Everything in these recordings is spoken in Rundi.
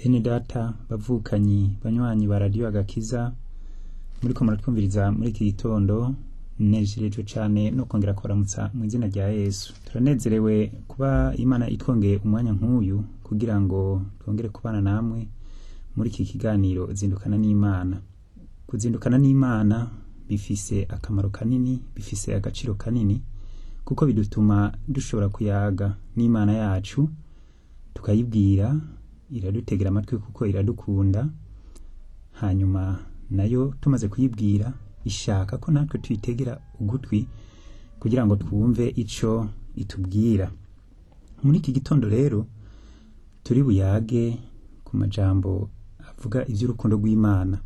bene data bavukanyi banywanyi ba radiyo agakiza muriko muratwumviriza muri iki gitondo nejejwe cane no kongera kubaramutsa mu izina rya yesu turanezerewe kuba imana itwongeye umwanya nk'uyu kugira ngo twongere kubana namwe muri iki kiganiro zindukana n'imana kuzindukana n'imana bifise akamaro kanini bifise agaciro kanini kuko bidutuma dushobora kuyaga n'imana yacu tukayibwira iradutegera amatwi kuko iradukunda hanyuma nayo tumaze kuyibwira ishaka ko natwe tuyitegera ugutwi kugira ngo twumve ico itubwira muri iki gitondo rero turi buyage ku majambo avuga ivy'urukundo rw'imana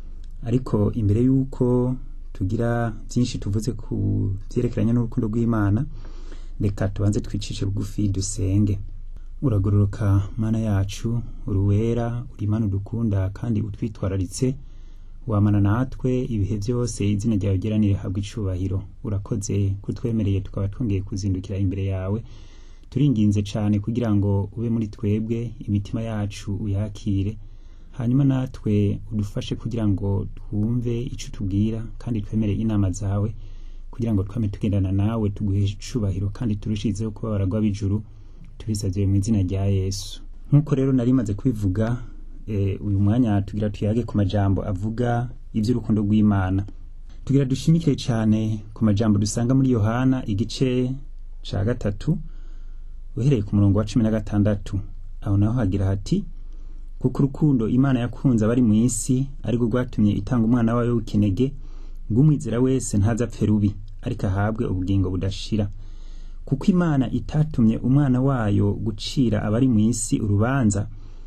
ariko imbere y'uko tugira byinshi tuvuze ku vyerekeranye n'urukundo rw'imana reka tubanze twicishe bugufi dusenge uragororoka mana yacu uruwera uri imana udukunda kandi utwitwararitse wamana natwe ibihe byose izina ryawe geranire habwa icubahiro urakoze kutwemereye tukaba twongeye kuzindukira imbere yawe turinginze cane kugira ngo ube muri twebwe imitima yacu uyakire hanyuma natwe udufashe kugira ngo twumve ico utubwira kandi twemere inama zawe kugira ngo twame tugendana nawe tuguhe icubahiro kandi turushizeho kuba baragwa b'ijuru tubisavye mu izina rya yesu nk'uko rero nari maze kubivuga eh, uyu mwanya tugira tuyage ku majambo avuga ivy'urukundo rw'imana tugira dushimikire cane ku majambo dusanga muri yohana igice ca gatatu uhereye ku murongo wa cumi na gatandatu aho naho hagira hati kuko urukundo imana yakunze abari mu isi arirwo rwatumye itanga umwana wayo w'ikinege ngo umwizera wese ntazapfe rubi ariko ahabwe ubugingo budashira kuko imana itatumye umwana wayo gucira abari mu isi urubanza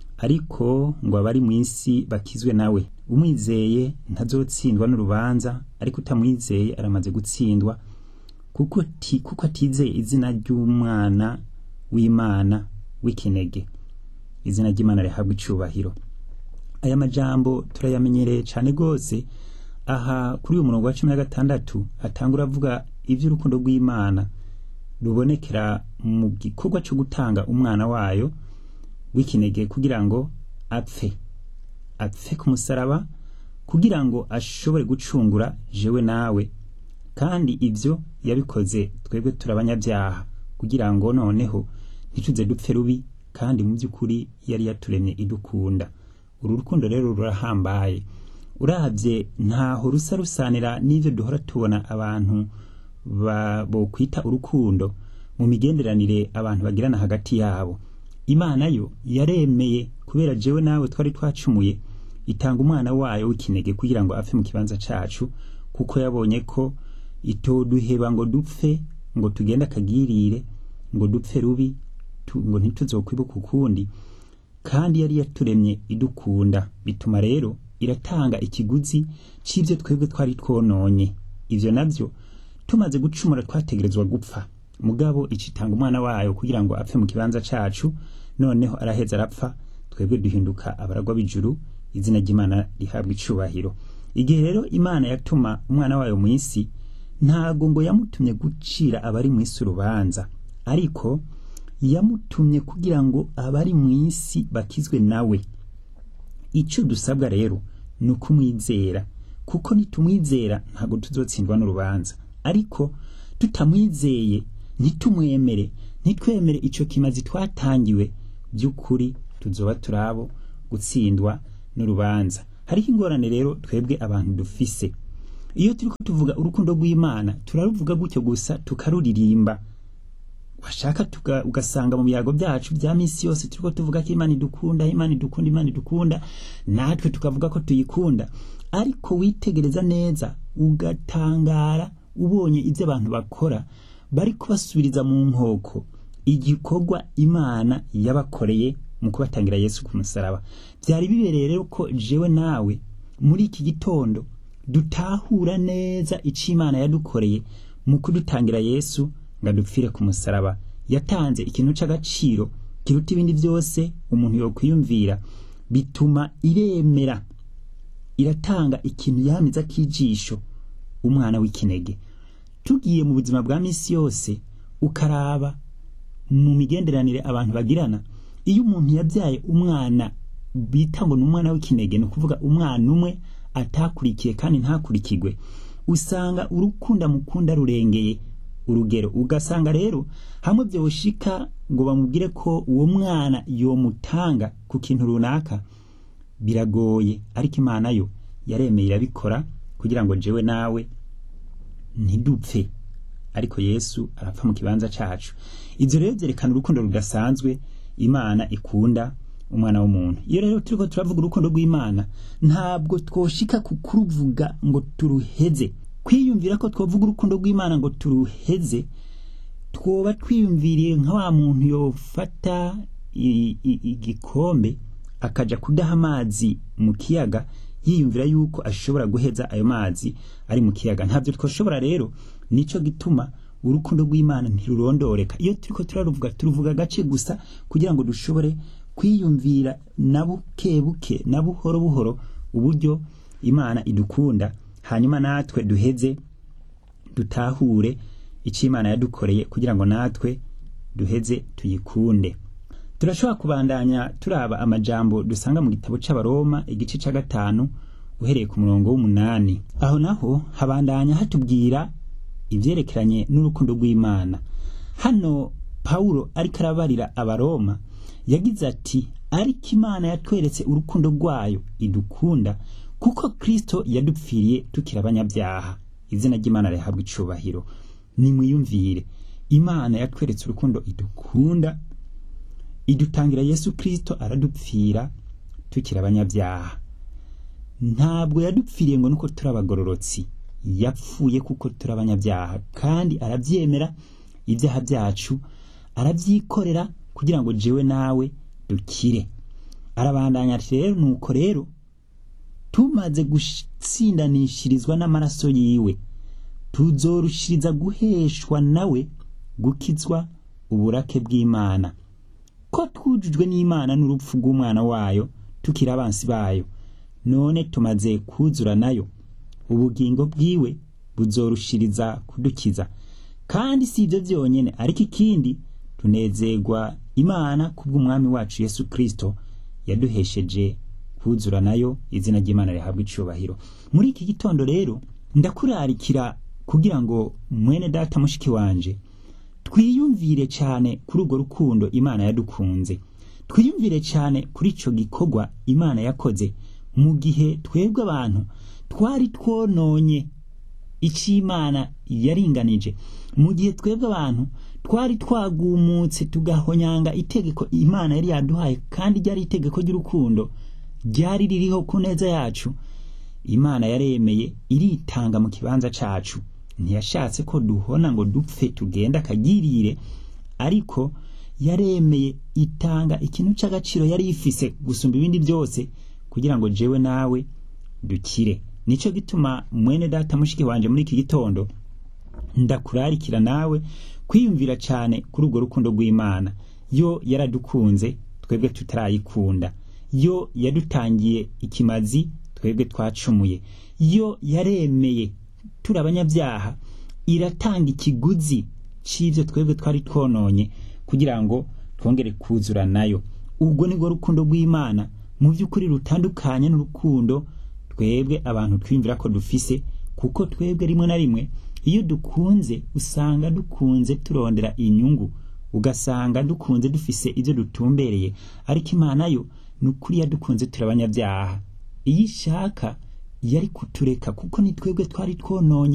ariko ngo abari mu isi bakizwe nawe umwizeye ntazotsindwa n'urubanza ariko utamwizeye aramaze gutsindwa kuko ti, kuko atizeye izina ry'umwana w'imana w'ikinege izina ry'imana rihabwa icubahiro aya majambo turayamenyereye cane gose aha kuri uyu murongo wa cumi na gatandatu atangura avuga ivy'urukundo rw'imana rubonekera mu gikorwa co gutanga umwana wayo w'ikinege kugira ngo apfe apfe ku musaraba kugira ngo ashobore gucungura jewe nawe kandi ivyo yabikoze twebwe turabanyabyaha kugira ngo noneho ntituze dupfe rubi kandi mu by'ukuri yari yaturemye idukunda uru rukundo rero rurahambaye uravye ntaho rusa rusanira n'ivyo duhora tubona abantu bokwita urukundo mu migenderanire abantu bagirana hagati yabo imana yo yaremeye kubera jewe nawe twari twacumuye itanga umwana wayo w'ikinege kugira ngo apfe mu kibanza cacu kuko yabonye ko itoduheba ngo dupfe ngo tugende akagirire ngo dupfe rubi tu, ngo ntituzokwibuka ukundi kandi yari yaturemye idukunda bituma rero iratanga ikiguzi c'ivyo twebwe twari twononye ivyo navyo tumaze gucumura twategerezwa gupfa mugabo icitanga umwana wayo kugira ngo apfe mu kibanza cacu noneho araheza arapfa twebwe duhinduka abaragwa b'ijuru izina ry'imana rihabwa icubahiro igihe rero imana yatuma umwana wayo mu isi ntago ngo yamutumye gucira abari mu isi urubanza ariko yamutumye kugira ngo abari mu isi bakizwe nawe ico dusabwa rero ni ukumwizera kuko nitumwizera ntago tuzotsindwa n'urubanza ariko tutamwizeye ntitumwemere ntitwemere ico kimazi twatangiwe by'ukuri tuzoba turabo gutsindwa n'urubanza hariho ingorane rero twebwe abantu dufise iyo turiko tuvuga urukundo rw'imana turaruvuga gutyo gusa tukaruririmba washaka tuga, ugasanga mu biyago byacu bya misi yose turiko tuvuga ko imana idukunda imana idukunda imana idukunda natwe tukavuga ko tuyikunda ariko witegereza neza ugatangara ubonye ibyo abantu bakora bari kubasubiriza mu nkoko igikorwa imana yabakoreye mu kubatangira yesu ku musaraba byari bibereye rero ko jewe nawe muri iki gitondo dutahura neza ico imana yadukoreye mu kudutangira yesu ngo adupfire ku musaraba yatanze ikintu c'agaciro kiruta ibindi byose umuntu yokwiyumvira bituma iremera iratanga ikintu yamiza k'ijisho umwana w'ikinege tugiye mu buzima bwa misi yose ukaraba mu migenderanire abantu bagirana iyo umuntu yabyaye umwana bita ngo ni umwana w'ikinege ni ukuvuga umwana umwe atakurikiye kandi ntakurikirwe usanga urukunda mukunda rurengeye urugero ugasanga rero hamwe byoshika ngo bamubwire ko uwo mwana yomutanga ku kintu runaka biragoye ariko imana yo yaremeye irabikora kugira ngo jewe nawe ntidupfe ariko yesu arapfa mu kibanza cacu ivyo rero vyerekana urukundo rudasanzwe imana ikunda umwana w'umuntu iyo rero turiko turavuga urukundo rw'imana ntabwo twoshika ku kuruvuga ngo turuheze kwiyumvira ko twovuga urukundo rw'imana ngo turuheze twoba twiyumviriye nka wa muntu yofata igikombe akaja kudaha amazi mu kiyaga yiyumvira yuko ashobora guheza ayo mazi ari mu kiyaga ntabyo twoshobora rero nico gituma urukundo rw'imana ntirurondoreka iyo turiko turaruvuga turuvuga agace gusa kugira ngo dushobore kwiyumvira na buke buke na buhoro buhoro uburyo imana idukunda hanyuma natwe duheze dutahure icyo imana yadukoreye kugira ngo natwe duheze tuyikunde turashobora kubandanya turaba amajambo dusanga mu gitabo c'abaroma igice ca gatanu uhereye ku murongo w'umunani aho naho habandanya hatubwira ivyerekeranye n'urukundo rw'imana hano pawulo ariko arabarira abaroma yagize ati ariko imana yatweretse urukundo rwayo idukunda kuko kristo yadupfiriye tukiri abanyabyaha izina ry'imana rihabwa icubahiro nimwiyumvire imana yatweretse urukundo idukunda idutangira yesu kristo aradupfira tukiri abanyabyaha ntabwo yadupfiriye ngo nuko turi abagororotsi yapfuye kuko turi abanyabyaha kandi arabyemera ibyaha byacu arabyikorera kugira ngo jewe nawe dukire arabandanya ati rero nuko rero tumaze gutsindanishirizwa n'amaraso yiwe tuzorushiriza guheshwa nawe gukizwa uburake bw'imana ko twujujwe n'imana n'urupfu rw'umwana wayo tukiri abansi bayo none tumaze kuzura nayo ubugingo bwiwe buzorushiriza kudukiza kandi si ibyo byonyine ariko ikindi tunezerwa imana kubw'umwami wacu yesu kristo yaduhesheje kuzura nayo izina ry'imana rihabwa icubahiro muri iki gitondo rero ndakurarikira kugira ngo mwene data mushiki wanje twiyumvire cyane kuri urwo rukundo imana yadukunze twiyumvire cyane kuri icyo gikorwa imana yakoze mu gihe twebwe abantu twari twononye icyo imana yaringanije mu gihe twebwe abantu twari twagumutse tugahonyanga itegeko imana yari yaduhaye kandi ryari itegeko ry'urukundo ryari ririho ku neza yacu imana yaremeye iritanga mu kibanza cacu ntiyashatse ko duhona ngo dupfe tugenda akagirire ariko yaremeye itanga ikintu cy'agaciro yari ifise gusumba ibindi byose kugira ngo jewe nawe dukire nicyo gituma mwene data mushiki wanje muri iki gitondo ndakurarikira nawe kwiyumvira cyane kuri urwo rukundo rw'imana yo yaradukunze twebwe tutarayikunda yo yadutangiye ikimazi twebwe twacumuye yo yaremeye turi abanyabyaha iratanga ikiguzi cy'ibyo twebwe twari twononye kugira ngo twongere kuzura nayo ubwo nibwo rukundo rw'imana mu by'ukuri rutandukanye n'urukundo twebwe abantu twiyumvira ko dufise kuko twebwe rimwe na rimwe iyo dukunze usanga dukunze turondera inyungu ugasanga dukunze dufise ibyo dutumbereye ariko imana yo ni ukuri yadukunze turi abanyabyaha iyo ishaka yari kutureka kuko ni twebwe twari twononye